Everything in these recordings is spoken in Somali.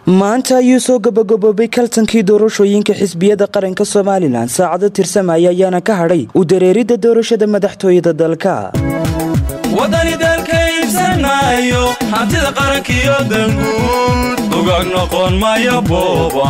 maanta ayuu soo gabagaboobay kaltankii doorashooyinka xisbiyada qaranka somalilan saacado tirsamaya ayaana ka hadhay u dareeridda doorashada madaxtooyada dalka waddani dalka iibsanayo hantida qarankiyo danguud dugaag noqon maya booba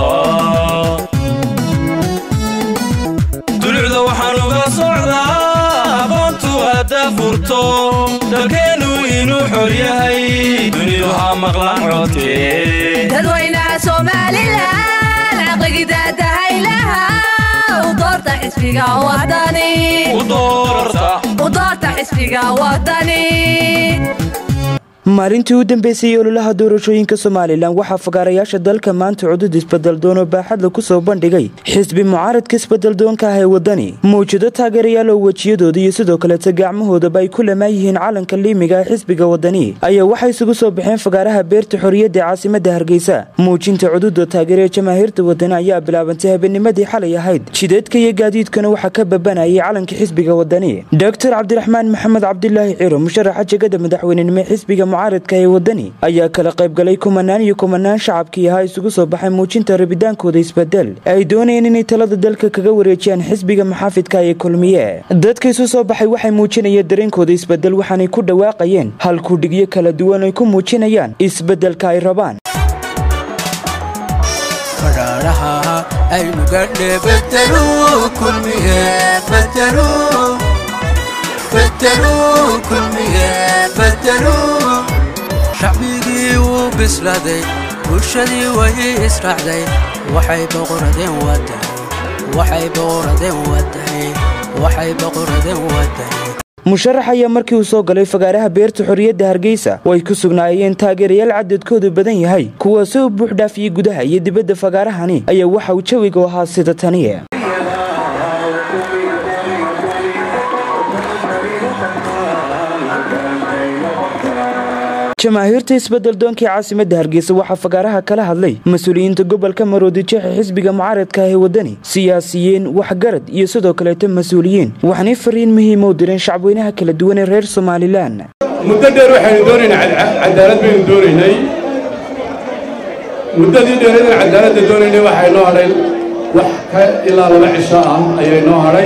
dulucda waxaan uga socdaa aqoontu hadda furto dalkeennu inuu xor yahay dunidu ha maqlaan codkee dadweynaha somalilan caqligidaadahaylaha u doorta xisbiga wadani u doorta u doorta xisbiga wadani maalintii u dambeysay ololaha doorashooyinka somalilan waxaa fagaarayaasha dalka maanta cudud isbedeldoon oo baaxadla ku soo bandhigay xisbi mucaaradka isbedeldoonka ah ee wadani mawjado taageerayaal oo wejiyadooda iyo sidoo kaleta gacmahoodaba ay ku lamaan yihiin calanka liimiga ee xisbiga wadani ayaa waxay isugu soo baxeen fagaaraha beerta xorriyadda ee caasimada hargeysa muujinta cududa taageera ee jamaahiirta wadani ayaa bilaabantay habeennimadii xalay ahayd jideedka iyo gaadiidkuna waxaa ka babanayay calanka xisbiga wadani doctor cabdiraxmaan maxamed cabdilaahi ciro musharaxa jegada madaxweynenimo ee xisbiga mucaaradka ee wadani ayaa kala qaybgalay kumanaan iyo kumanaan shacabkii ahaa isugu soo baxay muujinta rabitaankooda isbedel ay doonayeen inay talada dalka kaga wareejiyaan xisbiga maxaafidka ee kulmiye dadka isu soo baxay waxay muujinayeen dareenkooda isbedel waxaanay ku dhawaaqayeen halkudhigyo kala duwan ay ku muujinayaan isbedelka ay rabaan fadhaadhaha aynu gadhe bedeluu kulmiye bedeluu bedeluu kulmiye bedeluu shacbigii wuu bislaaday bulshadii way israacday waxay boqoradeen wadani waxay boqoradeen wadani waxay boqoradeen wadani musharax ayaa markii uu soo galay fagaaraha beerta xorriyadda hargeysa oo ay ku sugnaayeen taageerayaal cadadkoodu badan yahay kuwaasi u buux dhaafiyey gudaha iyo dibadda fagaarahani ayaa waxa uu jawiga ahaa sida tani jamaahiirta isbedeldoonkii caasimadda hargeysa waxaa fagaaraha kala hadlay mas-uuliyiinta gobolka maroodijeexa xisbiga mucaaradka ah ee wadani siyaasiyiin waxgarad iyo sidoo kaleeto mas-uuliyiin waxaanay fariin muhiima u direen shacabweynaha kala duwan ee reer somalilan muddo dheer waxaynu doonaynay cadaalad baynu doonaynay muddadii dheeradan cadaaladda doonaynay waxay noo hadhay wax ka ilaa laba cisho ah ayay noo hadhay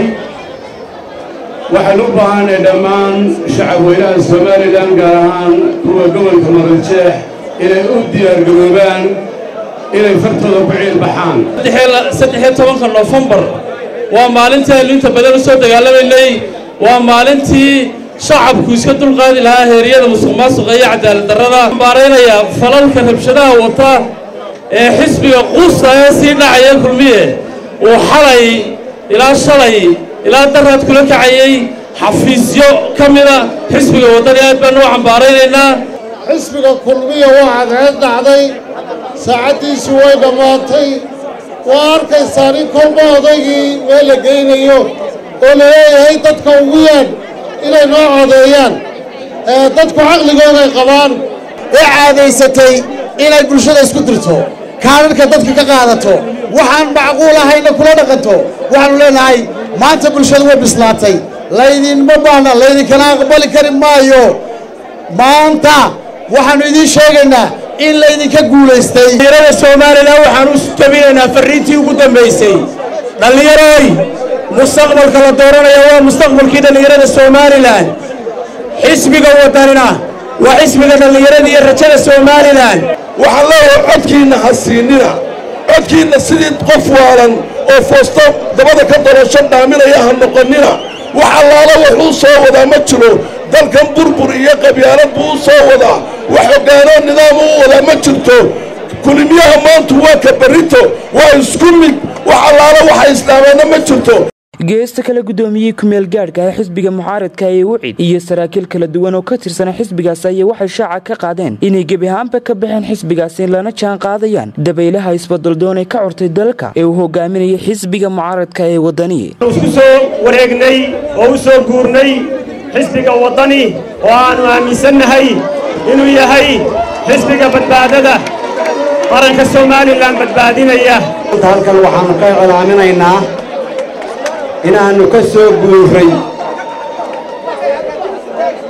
waxaynu u baahanay dhammaan shacabweynaha somalilan gaar ahaan kuwa gobolka marojeex inay u diyaargaroobaan inay fartooda ku ciilbaxaan saddexiyo tobanka noofembar waa maalintii aynu inta badan u soo dagaalamaynay waa maalintii shacabku iska dulqaadi lahaa heeryada musuq maasuqa iyo cadaalad darrada baaraynaya falalka rabshadaha wata ee xisbiga quusta ee sii dhacaya kulmiye uu xalay ilaa shalay ilaa daraad kula kacayay xafiisyo ka mida xisbiga waddani aad baanu u cambaaraynaynaa xisbiga kulmiya waa cadceed dhacday saacaddiisii way dhammaatay waa arkaysaa nin kolba odaygii meel la geynayo oo la leeyahay dadka ugu yaadh inay noo codeeyaan dadku caqligooday qabaan ee caadaysatay inay bulshada isku dirto kaadharhka dadka ka qaadato waxaan macquul ahayna kula dhaqanto waxaannu leenahay maanta bulshadu way bislaatay laydinma baahna laydinkana aqbali kari maayo maanta waxaannu idiin sheegaynaa in laydinka guulaystay dhallinyarada somalilan waxaan u jabinaynaa farriintii ugu dambaysay dhallinyarooy mustaqbalka la dooranaya waa mustaqbalkii dhallinyarada somalilan xisbiga waddanina waa xisbiga dhallinyarada iyo rajada somalilan waxaan leeyahay codkiinna ha siinina codkiinna sidii qof waalan oo foosto dabada ka dolasho dhaaminaya ha noqonnina wax allaala wuxuu soo wadaa ma jiro dalkan burbur iyo qabyaalad buu u soo wadaa wax hoggaanoo nidaam u wadaa ma jirto kulimiyaha maantu waa ka barrito waa isku mid wax allaala waxa islaameenna ma jirto geesta kale guddoomiyey kumeel gaadhka ah xisbiga mucaaradka ee wicid iyo saraakiil kala duwan oo ka tirsana xisbigaas ayaa waxay shaaca ka qaadeen inay gebi ahaanba ka baxeen xisbigaasi lana jaan qaadayaan dabaylaha isbadaldoon ee ka curtay dalka ee uu hogaaminayay xisbiga mucaaradka ee waddani isku soo wareegnay oo u soo guurnay xisbiga waddani oo aannu aaminsannahay inuu yahay xisbiga badbaadada qaranka somalilan badbaadinaya halkan waxaannu ka iclaaminaynaa inaannu ka soo guuray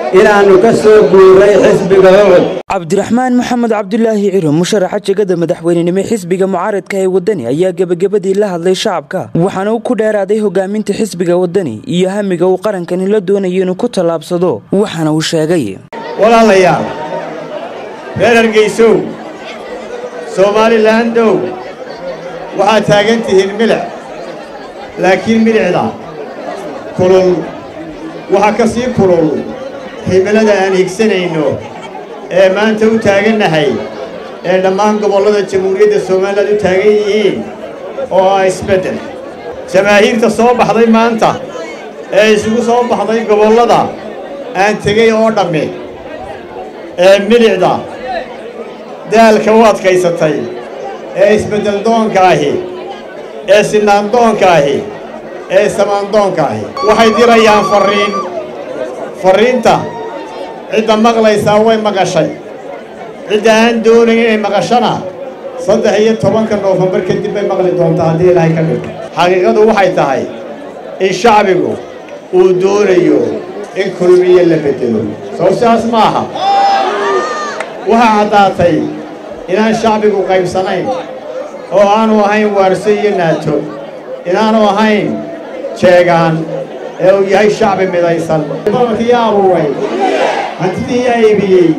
inaannu ka soo guuray xisbiga ucud cabdiraxmaan maxamed cabdulaahi ciro musharaxa jegada madaxweynenimo xisbiga mucaaradka ee wadani ayaa gebagabadii la hadlay shacabka waxaana uu ku dheeraaday hogaaminta xisbiga wadani iyo hamiga uu qarankani la doonayo inuu ku tallaabsado waxaana uu sheegay walaalayaal reer hargaysow somaalilandow waxaad taagan tihiin milic laakiin milicda kulul waxaa ka sii kulul himilada aan higsanayno ee maanta u taagannahay ee dhammaan gobollada jamhuuriyadda somalilan u taagan yihiin oo ah isbeddel jamaahiirta soo baxday maanta ee isugu soo baxday gobollada aan tegey oo dhammi ee milicda daalka u adkaysatay ee isbeddel doonka ahi ee sinaan doonka ahi ee samaandoonka ahi waxay dirayaan farriin farriinta cidda maqlaysaa way maqashay cidda aan doonayn inay maqashana saddex iyo tobanka noofembar kadib bay maqli doontaa haddii ilaahay ka dhigto xaqiiqadu waxay tahay in shacbigu uu doonayo in kulmiye la beddelo sow sidaas ma aha waxaa caddaatay inaan shacbigu qaybsanayn oo aanu ahayn waarso iyo naato inaanu ahayn jeegaan ee uu yahay shacbi midaysan babalkii abuuray hantidii yaa iibiyey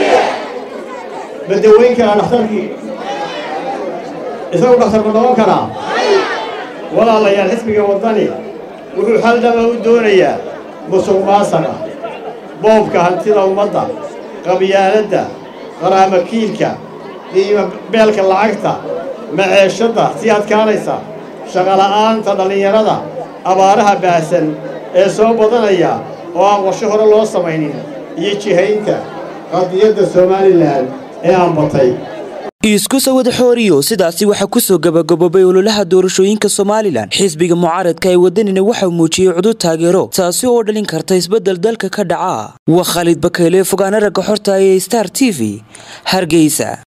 ma dawayn karaa dhakhtarkii isagu dhakhtar ma noqon karaa walaalayaal xisbiga waddani wuxuu xal dhaba u doonayaa musuq maasaqa boobka hantida ummadda qabyaaladda qaraamakiilka qiima beelka lacagta maceeshadda sii adkaanaysa shaqola'aanta dhallinyarada abaaraha baahsan ee soo badanaya oo aan qorshe hore loo samaynin iyo jihaynta qadiyadda somalilan ee aan batay isku sawada xooriyo sidaasi waxaa kusoo gabagaboobay ololaha doorashooyinka somalilan xisbiga mucaaradka ee wadanina waxaa muujiyey cudud taageero taasi oo dhalin karta isbeddel dalka ka dhaca waa khaalid bakeyle fogaana ragga xorta ee star t v hargeysa